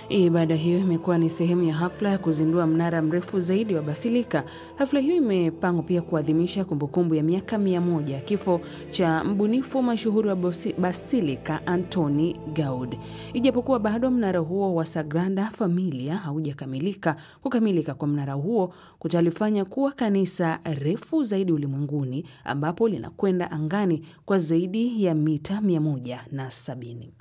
Ibada hiyo imekuwa ni sehemu ya hafla ya kuzindua mnara mrefu zaidi wa Basilika. Hafla hiyo imepangwa pia kuadhimisha kumbukumbu ya miaka mia moja ya kifo cha mbunifu mashuhuri wa Basilika Antoni Gaud. Ijapokuwa bado mnara huo wa Sagrada Familia haujakamilika, kukamilika kwa mnara huo kutalifanya kuwa kanisa refu zaidi ulimwenguni ambapo linakwenda angani kwa zaidi ya mita mia moja na sabini.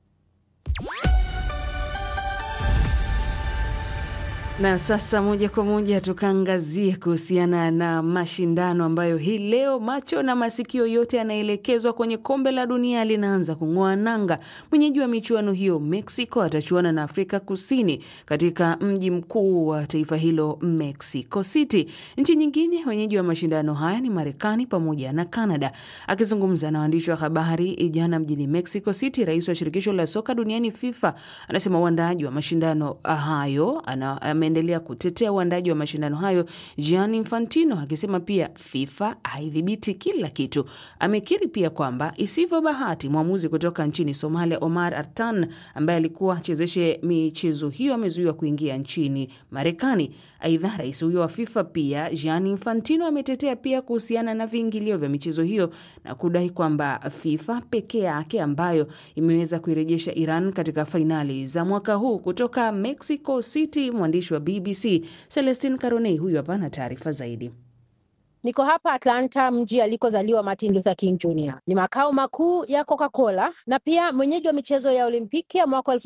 Na sasa moja kwa moja tukaangazia kuhusiana na mashindano ambayo hii leo macho na masikio yote yanaelekezwa kwenye kombe la dunia linaanza kung'oa nanga. Mwenyeji wa michuano hiyo Mexico atachuana na Afrika Kusini katika mji mkuu wa taifa hilo Mexico City. Nchi nyingine wenyeji wa mashindano haya ni Marekani pamoja na Canada. Akizungumza na waandishi wa habari jana mjini Mexico City, rais wa shirikisho la soka duniani FIFA anasema uandaaji wa mashindano hayo ana ameendelea kutetea uandaji wa mashindano hayo Gianni Infantino akisema pia FIFA haidhibiti kila kitu. Amekiri pia kwamba isivyo bahati mwamuzi kutoka nchini Somalia Omar Artan ambaye alikuwa achezeshe michezo hiyo amezuiwa kuingia nchini Marekani. Aidha, rais huyo wa FIFA pia Gianni Infantino ametetea pia kuhusiana na viingilio vya michezo hiyo na kudai kwamba FIFA pekee yake ambayo imeweza kuirejesha Iran katika fainali za mwaka huu. Kutoka Mexico City, mwandishi wa BBC Celestin Caronei huyu hapa na taarifa zaidi. Niko hapa Atlanta, mji alikozaliwa Martin Luther King Jr. Ni makao makuu ya Coca-Cola na pia mwenyeji wa michezo ya Olimpiki ya mwaka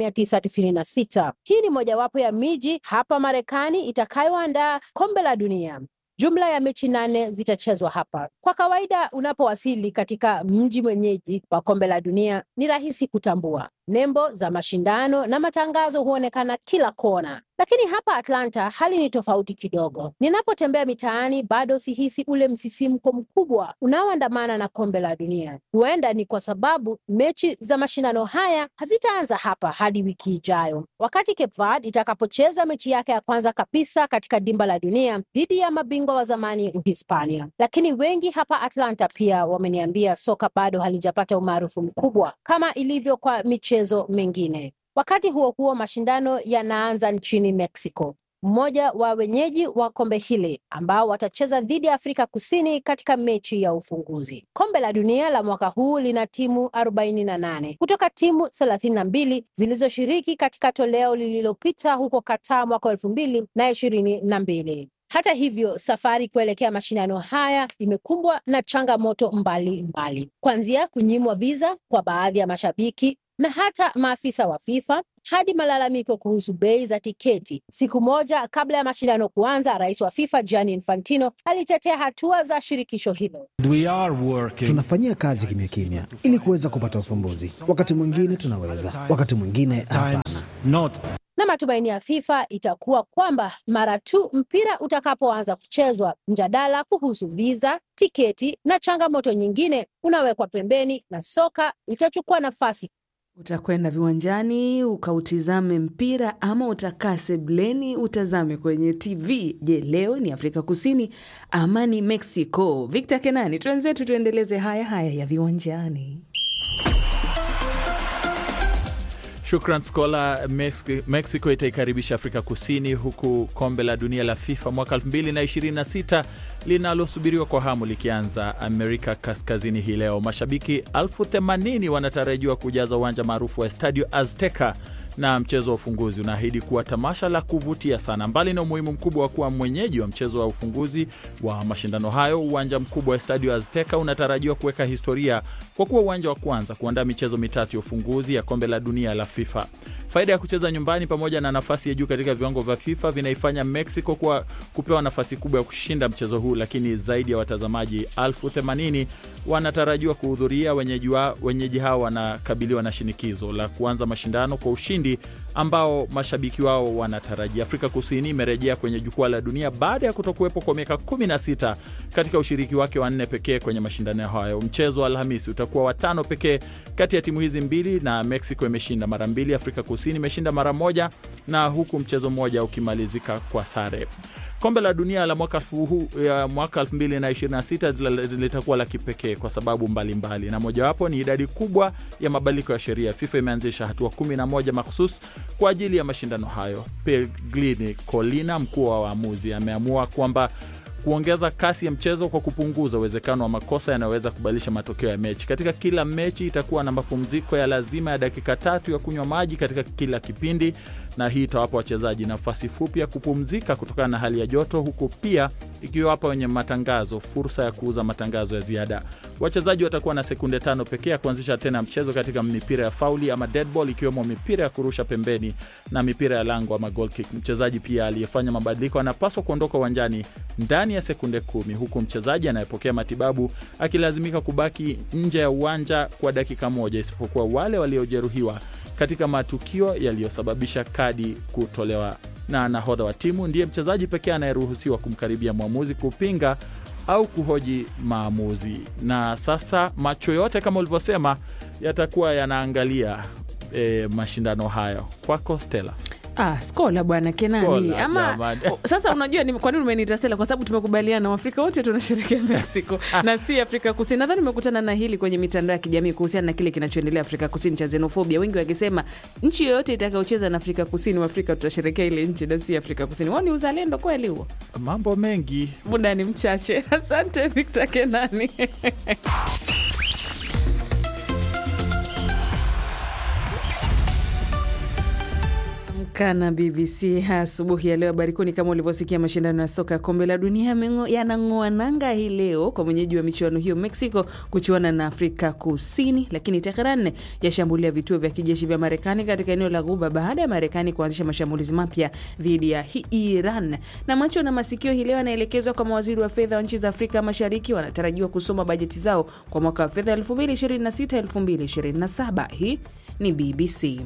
1996. Hii ni mojawapo ya miji hapa Marekani itakayoandaa kombe la dunia. Jumla ya mechi nane zitachezwa hapa. Kwa kawaida, unapowasili katika mji mwenyeji wa kombe la dunia, ni rahisi kutambua nembo za mashindano na matangazo huonekana kila kona, lakini hapa Atlanta hali ni tofauti kidogo. Ninapotembea mitaani, bado sihisi ule msisimko mkubwa unaoandamana na kombe la dunia. Huenda ni kwa sababu mechi za mashindano haya hazitaanza hapa hadi wiki ijayo, wakati Cape Verde itakapocheza mechi yake ya kwanza kabisa katika dimba la dunia dhidi ya mabingwa wa zamani Uhispania. Lakini wengi hapa Atlanta pia wameniambia soka bado halijapata umaarufu mkubwa kama ilivyo kwa michezo mengine. Wakati huo huo, mashindano yanaanza nchini Mexico, mmoja wa wenyeji wa kombe hili ambao watacheza dhidi ya Afrika Kusini katika mechi ya ufunguzi. Kombe la dunia la mwaka huu lina timu arobaini na nane kutoka timu thelathini na mbili zilizoshiriki katika toleo lililopita huko Qatar mwaka elfu mbili na ishirini na mbili. Hata hivyo, safari kuelekea mashindano haya imekumbwa na changamoto mbalimbali, kuanzia kunyimwa visa kwa baadhi ya mashabiki na hata maafisa wa FIFA hadi malalamiko kuhusu bei za tiketi. Siku moja kabla ya mashindano kuanza, rais wa FIFA Gianni Infantino alitetea hatua za shirikisho hilo. Tunafanyia kazi kimya kimya ili kuweza kupata ufumbuzi. Wakati mwingine tunaweza, wakati mwingine hapana. Na matumaini ya FIFA itakuwa kwamba mara tu mpira utakapoanza kuchezwa, mjadala kuhusu visa, tiketi na changamoto nyingine unawekwa pembeni na soka itachukua nafasi Utakwenda viwanjani ukautizame mpira ama utakaa sebleni utazame kwenye TV? Je, leo ni Afrika Kusini ama ni Mexico? Victor Kenani, twenzetu tuendeleze haya haya ya viwanjani. Shukran Skola. Mexico itaikaribisha Afrika Kusini, huku kombe la dunia la FIFA mwaka 2026 linalosubiriwa kwa hamu likianza Amerika Kaskazini hii leo. Mashabiki elfu themanini wanatarajiwa kujaza uwanja maarufu wa Estadio Azteca na mchezo wa ufunguzi unaahidi kuwa tamasha la kuvutia sana. Mbali na umuhimu mkubwa wa kuwa mwenyeji wa mchezo wa ufunguzi wa mashindano hayo, uwanja mkubwa wa Estadio Azteca unatarajiwa kuweka historia kwa kuwa uwanja wa kwanza kuandaa michezo mitatu ya ufunguzi ya kombe la dunia la FIFA. Faida ya kucheza nyumbani pamoja na nafasi ya juu katika viwango vya FIFA vinaifanya Mexico kuwa kupewa nafasi kubwa ya kushinda mchezo huu, lakini zaidi ya watazamaji elfu themanini wanatarajiwa kuhudhuria. Wenyeji, wa, wenyeji hao wanakabiliwa na shinikizo la kuanza mashindano kwa ushindi ambao mashabiki wao wanatarajia. Afrika Kusini imerejea kwenye jukwaa la dunia baada ya kutokuwepo kwa miaka 16 katika ushiriki wake wa nne pekee kwenye mashindano hayo. Mchezo wa Alhamisi utakuwa watano pekee kati ya timu hizi mbili, na Mexico imeshinda mara mbili, Afrika Kusini imeshinda mara moja, na huku mchezo mmoja ukimalizika kwa sare. Kombe la dunia la mwaka huu ya mwaka 2026 litakuwa la kipekee kwa sababu mbalimbali mbali. Na mojawapo ni idadi kubwa ya mabadiliko ya sheria. FIFA imeanzisha hatua 11 mahusus kwa ajili ya mashindano hayo. Pellegrini Colina, mkuu wa waamuzi, ameamua kwamba kuongeza kasi ya mchezo kwa kupunguza uwezekano wa makosa yanayoweza kubadilisha matokeo ya mechi. Katika kila mechi itakuwa na mapumziko ya lazima ya dakika tatu ya kunywa maji katika kila kipindi, na hii itawapa wachezaji nafasi fupi ya kupumzika kutokana na hali ya joto, huku pia ikiwapa wenye matangazo fursa ya kuuza matangazo ya ziada. Wachezaji watakuwa na sekunde tano pekee ya kuanzisha tena mchezo katika mipira ya fauli ama dead ball, ikiwemo mipira ya kurusha pembeni na mipira ya lango ama goal kick. Mchezaji pia aliyefanya mabadiliko anapaswa kuondoka uwanjani ndani ya sekunde kumi, huku mchezaji anayepokea matibabu akilazimika kubaki nje ya uwanja kwa dakika moja, isipokuwa wale waliojeruhiwa katika matukio yaliyosababisha kadi kutolewa. Na nahodha wa timu ndiye mchezaji pekee anayeruhusiwa kumkaribia mwamuzi kupinga au kuhoji maamuzi. Na sasa macho yote kama ulivyosema yatakuwa yanaangalia e, mashindano hayo. Kwako Stella. Ah, Skola bwana Kenani Skola, ama jamani. o, sasa unajua ni kwa nini umeniita Stella? Kwa sababu tumekubaliana Waafrika wote tunasherehekea Mexico na si Afrika Kusini. Nadhani nimekutana na hili kwenye mitandao ya kijamii kuhusiana na kile kinachoendelea Afrika Kusini cha xenofobia, wengi wakisema nchi yoyote itakayocheza na Afrika Kusini, Waafrika tutasherehekea ile nchi na si Afrika Kusini. Wao ni uzalendo kweli huo? Mambo mengi Muda ni mchache. Asante Victor Kenani. Kana BBC asubuhi ya leo. Habari kuu ni kama ulivyosikia, mashindano ya soka ya kombe la dunia yameng'o- yanang'oa nanga hii leo kwa mwenyeji wa michuano hiyo Mexico kuchuana na Afrika Kusini, lakini Teheran yashambulia vituo vya kijeshi vya Marekani katika eneo la Ghuba baada ya Marekani kuanzisha mashambulizi mapya dhidi ya hi- Iran. Na macho na masikio hii leo yanaelekezwa kwa mawaziri wa fedha wa nchi za Afrika Mashariki, wanatarajiwa kusoma bajeti zao kwa mwaka wa fedha 2026-2027. Hii ni BBC.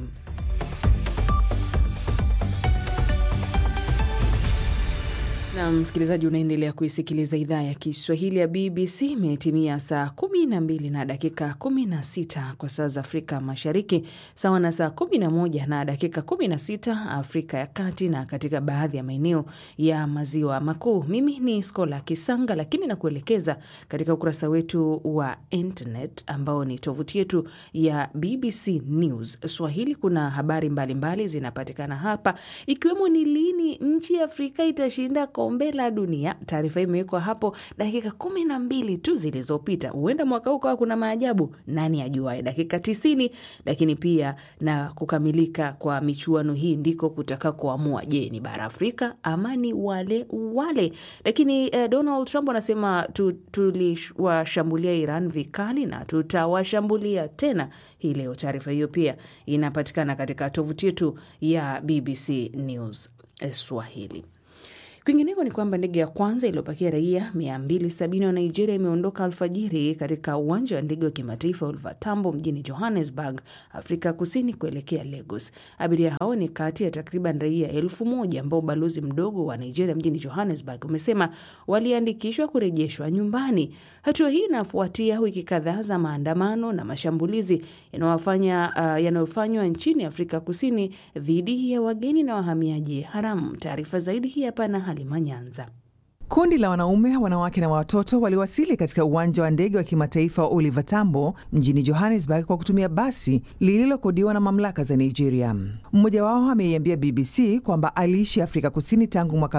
na msikilizaji, unaendelea kuisikiliza idhaa ya Kiswahili ya BBC. Imetimia saa kumi na mbili na dakika kumi na sita kwa saa za Afrika Mashariki, sawa na saa kumi na moja na dakika kumi na sita Afrika ya Kati na katika baadhi ya maeneo ya Maziwa Makuu. Mimi ni Skola Kisanga, lakini nakuelekeza katika ukurasa wetu wa internet ambao ni tovuti yetu ya BBC News Swahili. Kuna habari mbalimbali zinapatikana hapa, ikiwemo ni lini nchi ya Afrika itashinda kombe la dunia. Taarifa hii imewekwa hapo dakika kumi na mbili tu zilizopita. Huenda mwaka huu kawa kuna maajabu, nani ajuae? Dakika tisini, lakini pia na kukamilika kwa michuano hii ndiko kutaka kuamua, je, ni bara Afrika ama ni wale wale. Lakini eh, Donald Trump anasema tu, tuliwashambulia Iran vikali na tutawashambulia tena hii leo. Taarifa hiyo pia inapatikana katika tovuti yetu ya BBC News eh, Swahili. Kwingineko ni kwamba ndege ya kwanza iliyopakia raia 270 wa Nigeria imeondoka alfajiri katika uwanja wa ndege wa kimataifa Oliver Tambo mjini Johannesburg, Afrika Kusini, kuelekea Lagos. Abiria hao ni kati ya takriban raia elfu moja ambao ubalozi mdogo wa Nigeria mjini Johannesburg umesema waliandikishwa kurejeshwa nyumbani. Hatua hii inafuatia wiki kadhaa za maandamano na mashambulizi yanayofanya uh, yanayofanywa nchini Afrika Kusini dhidi ya wageni na wahamiaji haramu. Taarifa zaidi hii hapa na Halima Nyanza. Kundi la wanaume, wanawake na watoto waliwasili katika uwanja wa ndege wa kimataifa wa Oliver Tambo mjini Johannesburg kwa kutumia basi lililokodiwa na mamlaka za Nigeria. Mmoja wao ameiambia BBC kwamba aliishi Afrika Kusini tangu mwaka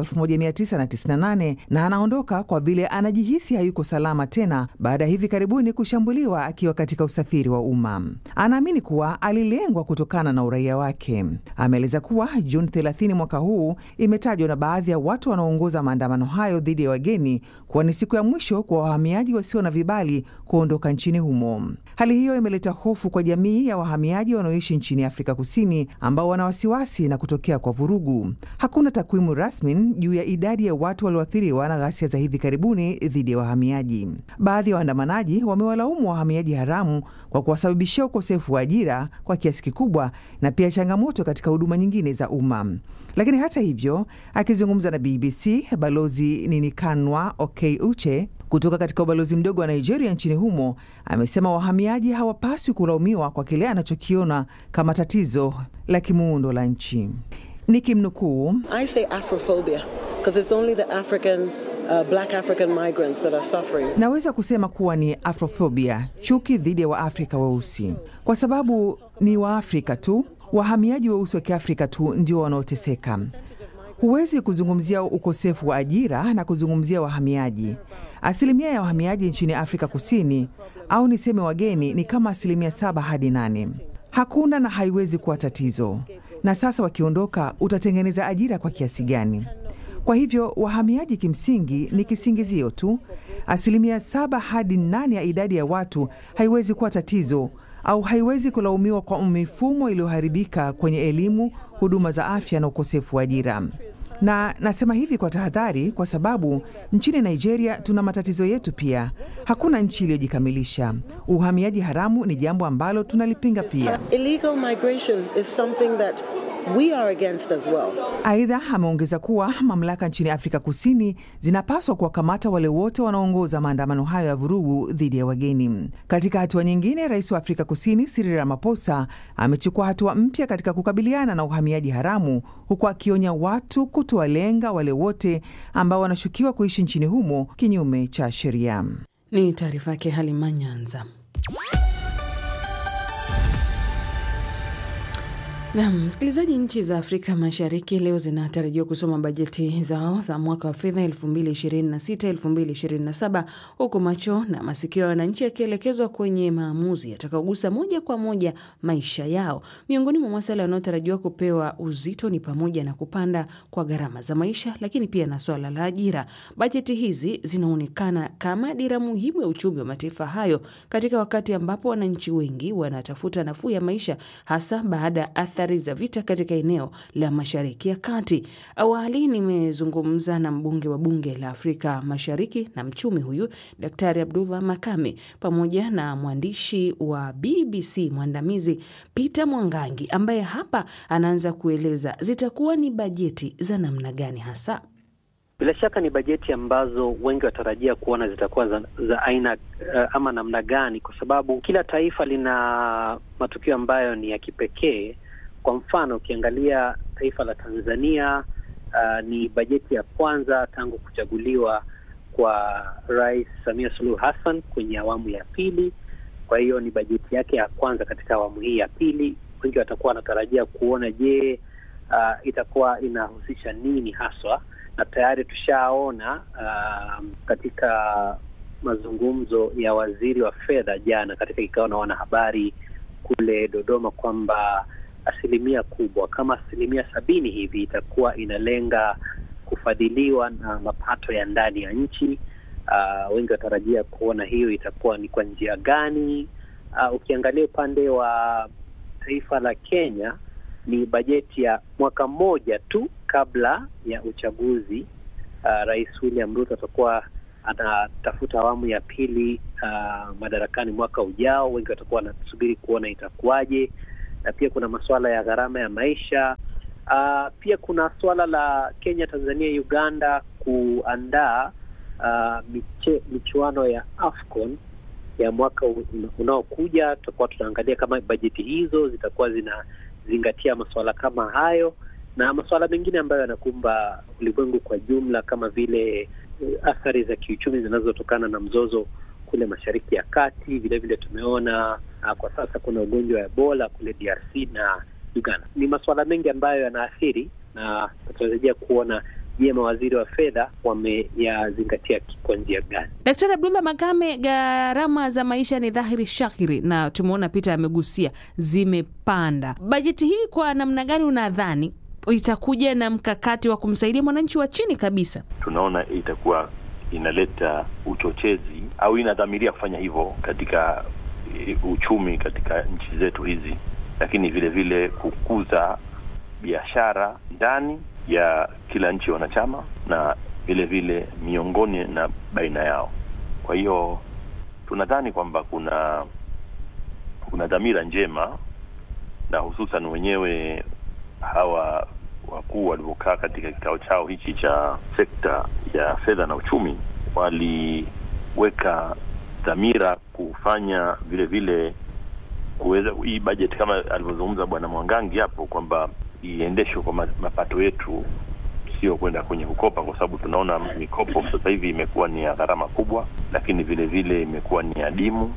1998 na anaondoka kwa vile anajihisi hayuko salama tena baada ya hivi karibuni kushambuliwa akiwa katika usafiri wa umma. Anaamini kuwa alilengwa kutokana na uraia wake. Ameeleza kuwa Juni 30 mwaka huu imetajwa na baadhi ya watu wanaoongoza maandamano hayo dhidi ya wageni kuwa ni siku ya mwisho kwa wahamiaji wasio na vibali kuondoka nchini humo. Hali hiyo imeleta hofu kwa jamii ya wahamiaji wanaoishi nchini Afrika Kusini ambao wana wasiwasi na kutokea kwa vurugu. Hakuna takwimu rasmi juu ya idadi ya watu walioathiriwa na ghasia za hivi karibuni dhidi ya wahamiaji. Baadhi ya waandamanaji wamewalaumu wahamiaji haramu kwa kuwasababishia ukosefu wa ajira kwa kiasi kikubwa na pia changamoto katika huduma nyingine za umma. Lakini hata hivyo, akizungumza na BBC, balozi Ninikanwa Okey Uche kutoka katika ubalozi mdogo wa Nigeria nchini humo amesema wahamiaji hawapaswi kulaumiwa kwa kile anachokiona kama tatizo la kimuundo la nchi. Nikimnukuu, I say Afrophobia because it's only the African, uh, black African migrants that are suffering. Naweza kusema kuwa ni afrophobia, chuki dhidi ya Waafrika weusi, kwa sababu ni Waafrika tu, wahamiaji weusi wa Kiafrika tu ndio wanaoteseka. Huwezi kuzungumzia ukosefu wa ajira na kuzungumzia wahamiaji. Asilimia ya wahamiaji nchini Afrika Kusini au niseme wageni ni kama asilimia saba hadi nane. Hakuna na haiwezi kuwa tatizo. Na sasa wakiondoka, utatengeneza ajira kwa kiasi gani? Kwa hivyo wahamiaji kimsingi ni kisingizio tu. Asilimia saba hadi nane ya idadi ya watu haiwezi kuwa tatizo au haiwezi kulaumiwa kwa mifumo iliyoharibika kwenye elimu, huduma za afya na ukosefu wa ajira. Na nasema hivi kwa tahadhari, kwa sababu nchini Nigeria tuna matatizo yetu pia. Hakuna nchi iliyojikamilisha. Uhamiaji haramu ni jambo ambalo tunalipinga pia. Illegal migration is something that we are against as well. Aidha, ameongeza kuwa mamlaka nchini Afrika Kusini zinapaswa kuwakamata wale wote wanaoongoza maandamano hayo ya vurugu dhidi ya wageni. Katika hatua nyingine, rais wa Afrika Kusini Cyril Ramaphosa amechukua hatua mpya katika kukabiliana na uhamiaji haramu, huku akionya watu kutowalenga wale wote ambao wanashukiwa kuishi nchini humo kinyume cha sheria. Ni taarifa yake Halima Nyanza. Nam msikilizaji, nchi za Afrika Mashariki leo zinatarajiwa kusoma bajeti zao za mwaka wa fedha 2026 2027, huku macho na masikio ya wananchi yakielekezwa kwenye maamuzi yatakaogusa moja kwa moja maisha yao. Miongoni mwa masuala yanayotarajiwa kupewa uzito ni pamoja na kupanda kwa gharama za maisha, lakini pia na swala la ajira. Bajeti hizi zinaonekana kama dira muhimu ya uchumi wa mataifa hayo katika wakati ambapo wananchi wengi wanatafuta nafuu ya maisha, hasa baada ya athari za vita katika eneo la Mashariki ya Kati. Awali nimezungumza na mbunge wa bunge la Afrika Mashariki na mchumi huyu Daktari Abdullah Makame pamoja na mwandishi wa BBC mwandamizi Peter Mwangangi ambaye hapa anaanza kueleza zitakuwa ni bajeti za namna gani hasa. Bila shaka ni bajeti ambazo wengi watarajia kuona zitakuwa za, za aina uh, ama namna gani, kwa sababu kila taifa lina matukio ambayo ni ya kipekee. Kwa mfano ukiangalia taifa la Tanzania uh, ni bajeti ya kwanza tangu kuchaguliwa kwa Rais Samia Suluhu Hassan kwenye awamu ya pili. Kwa hiyo ni bajeti yake ya kwanza katika awamu hii ya pili. Wengi watakuwa wanatarajia kuona, je, uh, itakuwa inahusisha nini haswa, na tayari tushaona uh, katika mazungumzo ya waziri wa fedha jana katika kikao na wanahabari kule Dodoma kwamba asilimia kubwa kama asilimia sabini hivi itakuwa inalenga kufadhiliwa na mapato ya ndani ya nchi. Uh, wengi watarajia kuona hiyo itakuwa ni kwa njia gani. Uh, ukiangalia upande wa taifa la Kenya ni bajeti ya mwaka mmoja tu kabla ya uchaguzi. Uh, Rais William Ruto atakuwa anatafuta awamu ya pili uh, madarakani mwaka ujao. Wengi watakuwa wanasubiri kuona itakuwaje na pia kuna masuala ya gharama ya maisha. Uh, pia kuna suala la Kenya, Tanzania, Uganda kuandaa uh, miche, michuano ya AFCON ya mwaka unaokuja. Tutakuwa tunaangalia kama bajeti hizo zitakuwa zinazingatia masuala kama hayo na masuala mengine ambayo yanakumba ulimwengu kwa jumla kama vile uh, athari za kiuchumi zinazotokana na mzozo kule Mashariki ya Kati. Vilevile vile tumeona uh, kwa sasa kuna ugonjwa wa Ebola kule DRC na Uganda. Ni masuala mengi ambayo yanaathiri na tunatarajia kuona je, mawaziri wa fedha wameyazingatia kwa njia gani? Daktari Abdullah Makame, gharama za maisha ni dhahiri shahiri na tumeona Peter amegusia zimepanda. Bajeti hii kwa namna gani unadhani itakuja na mkakati wa kumsaidia mwananchi wa chini kabisa? Tunaona itakuwa inaleta uchochezi au inadhamiria kufanya hivyo katika uchumi katika nchi zetu hizi, lakini vile vile kukuza biashara ndani ya kila nchi wanachama na vile vile miongoni na baina yao. Kwa hiyo tunadhani kwamba kuna kuna dhamira njema, na hususan wenyewe hawa wakuu walivyokaa katika kikao chao hichi cha sekta ya fedha na uchumi, waliweka dhamira kufanya vile vile kuweza hii bajeti kama alivyozungumza Bwana Mwangangi hapo kwamba iendeshwe kwa mapato yetu sio kwenda kwenye kukopa, kwa sababu tunaona mikopo sasa hivi imekuwa ni ya gharama kubwa, lakini vile vile imekuwa ni adimu,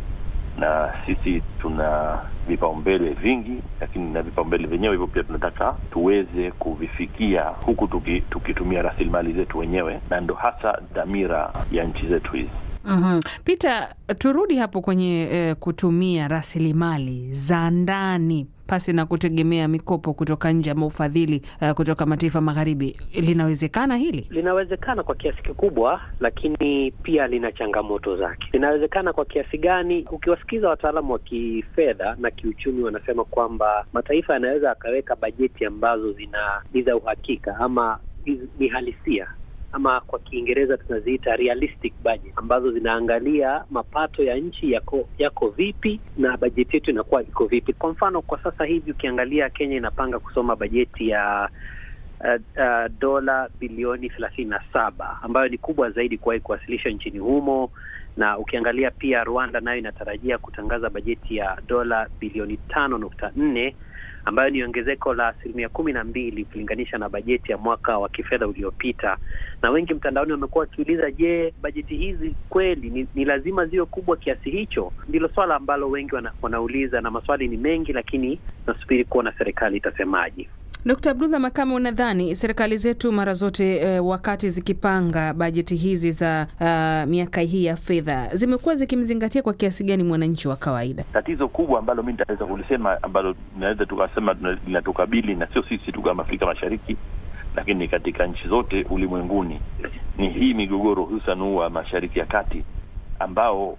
na sisi tuna vipaumbele vingi, lakini na vipaumbele vyenyewe hivyo pia tunataka tuweze kuvifikia huku tuki, tukitumia rasilimali zetu wenyewe, na ndo hasa dhamira ya nchi zetu hizi. Mm-hmm. Peter, turudi hapo kwenye eh, kutumia rasilimali za ndani pasi na kutegemea mikopo kutoka nje ama ufadhili uh, kutoka mataifa magharibi. Linawezekana hili? Linawezekana kwa kiasi kikubwa, lakini pia lina changamoto zake. Linawezekana kwa kiasi gani? Ukiwasikiza wataalamu wa kifedha na kiuchumi, wanasema kwamba mataifa yanaweza akaweka bajeti ambazo zina ni za uhakika ama ni halisia ama kwa Kiingereza tunaziita realistic budget, ambazo zinaangalia mapato ya nchi yako yako vipi na bajeti yetu inakuwa iko vipi. Kwa mfano, kwa sasa hivi ukiangalia Kenya inapanga kusoma bajeti ya uh, uh, dola bilioni thelathini na saba ambayo ni kubwa zaidi kuwahi kuwasilishwa nchini humo, na ukiangalia pia Rwanda nayo inatarajia kutangaza bajeti ya dola bilioni tano nukta nne ambayo ni ongezeko la asilimia kumi na mbili ukilinganisha na bajeti ya mwaka wa kifedha uliopita. Na wengi mtandaoni wamekuwa wakiuliza, je, bajeti hizi kweli ni, ni lazima ziwe kubwa kiasi hicho? Ndilo swala ambalo wengi wana, wanauliza, na maswali ni mengi, lakini nasubiri kuona serikali itasemaje. Dkt. Abdullah Makame, unadhani serikali zetu mara zote eh, wakati zikipanga bajeti hizi za uh, miaka hii ya fedha zimekuwa zikimzingatia kwa kiasi gani mwananchi wa kawaida? Tatizo kubwa ambalo mi nitaweza kulisema ambalo tunaweza tukasema linatukabili na sio sisi tu kama Afrika Mashariki, lakini katika nchi zote ulimwenguni ni hii migogoro, hususan huu wa Mashariki ya Kati ambao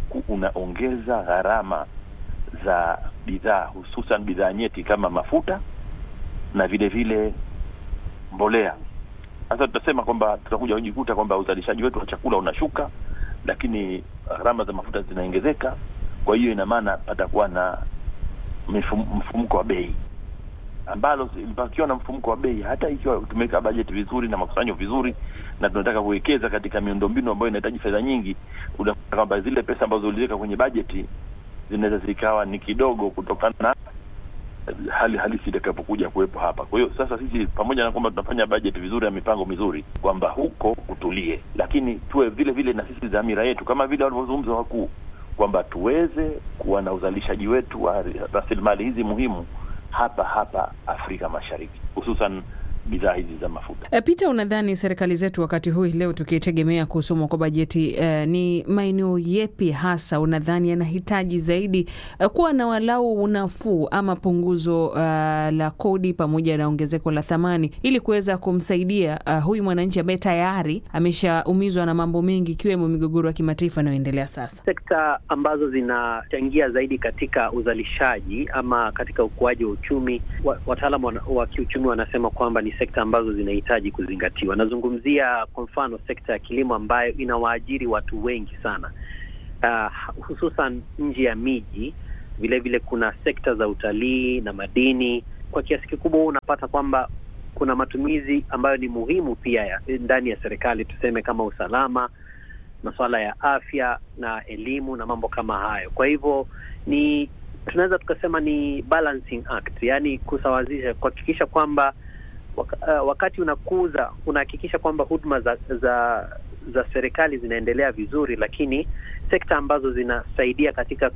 unaongeza una gharama za bidhaa, hususan bidhaa nyeti kama mafuta na vile vile mbolea. Sasa tutasema kwamba tutakuja kujikuta kwamba uzalishaji wetu wa chakula unashuka, lakini gharama za mafuta zinaongezeka. Kwa hiyo ina maana patakuwa na mfumuko wa bei, ambalo pakiwa na mfumuko wa bei, hata ikiwa tumeweka bajeti vizuri na makusanyo vizuri na tunataka kuwekeza katika miundombinu ambayo inahitaji fedha nyingi, unakuta kwamba zile pesa ambazo uliweka kwenye bajeti zinaweza zikawa ni kidogo kutokana na hali halisi itakapokuja kuwepo hapa. Kwa hiyo sasa sisi pamoja na kwamba tunafanya bajeti vizuri na mipango mizuri, kwamba huko kutulie, lakini tuwe vile vile na sisi dhamira yetu kama vile walivyozungumza wakuu kwamba tuweze kuwa na uzalishaji wetu wa rasilimali hizi muhimu hapa hapa Afrika Mashariki, hususan bidhaa hizi za mafuta. E, Peter, unadhani serikali zetu wakati huu leo tukitegemea kusomwa kwa bajeti e, ni maeneo yepi hasa unadhani yanahitaji zaidi e, kuwa na walau unafuu ama punguzo uh, la kodi pamoja na ongezeko la thamani ili kuweza kumsaidia uh, huyu mwananchi ambaye tayari ameshaumizwa na mambo mengi ikiwemo migogoro ya kimataifa inayoendelea sasa? Sekta ambazo zinachangia zaidi katika uzalishaji ama katika ukuaji wa uchumi, wataalamu wa, wa kiuchumi wanasema kwamba ni sekta ambazo zinahitaji kuzingatiwa. Nazungumzia kwa mfano sekta ya kilimo ambayo inawaajiri watu wengi sana, uh, hususan nje ya miji. Vilevile kuna sekta za utalii na madini. Kwa kiasi kikubwa, huu unapata kwamba kuna matumizi ambayo ni muhimu pia ya, ndani ya serikali, tuseme kama usalama, masuala ya afya na elimu na mambo kama hayo. Kwa hivyo ni tunaweza tukasema ni balancing act, yaani kusawazisha, kuhakikisha kwamba wakati unakuza unahakikisha kwamba huduma za za za serikali zinaendelea vizuri, lakini sekta ambazo zinasaidia katika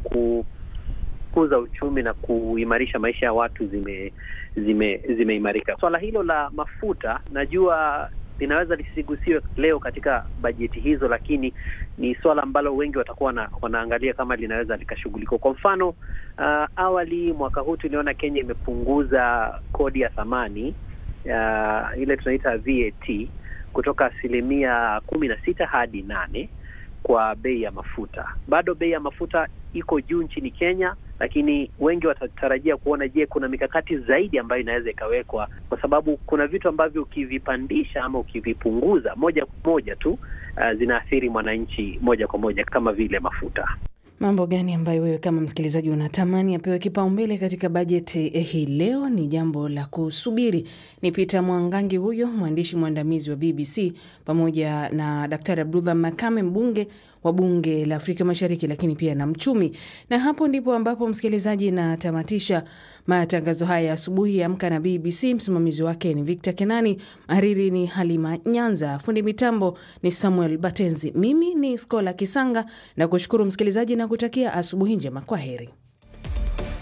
kukuza uchumi na kuimarisha maisha ya watu zime zime zimeimarika. Swala hilo la mafuta najua linaweza lisigusiwe leo katika bajeti hizo, lakini ni swala ambalo wengi watakuwa na, wanaangalia kama linaweza likashughulikiwa. Kwa mfano uh, awali mwaka huu tuliona Kenya imepunguza kodi ya thamani Uh, ile tunaita VAT kutoka asilimia kumi na sita hadi nane kwa bei ya mafuta. Bado bei ya mafuta iko juu nchini Kenya, lakini wengi watatarajia kuona, je, kuna mikakati zaidi ambayo inaweza ikawekwa, kwa sababu kuna vitu ambavyo ukivipandisha ama ukivipunguza moja kwa moja tu uh, zinaathiri mwananchi moja kwa moja kama vile mafuta. Mambo gani ambayo wewe kama msikilizaji unatamani apewe kipaumbele katika bajeti hii leo? Ni jambo la kusubiri. Ni Peter Mwangangi huyo mwandishi mwandamizi wa BBC pamoja na Daktari Abdullah Makame mbunge wa bunge la Afrika Mashariki, lakini pia na mchumi. Na hapo ndipo ambapo msikilizaji, natamatisha matangazo haya asubuhi ya Amka na BBC. Msimamizi wake ni Victor Kenani, hariri ni Halima Nyanza, fundi mitambo ni Samuel Batenzi, mimi ni Skola Kisanga na kushukuru msikilizaji na kutakia asubuhi njema. Kwa heri.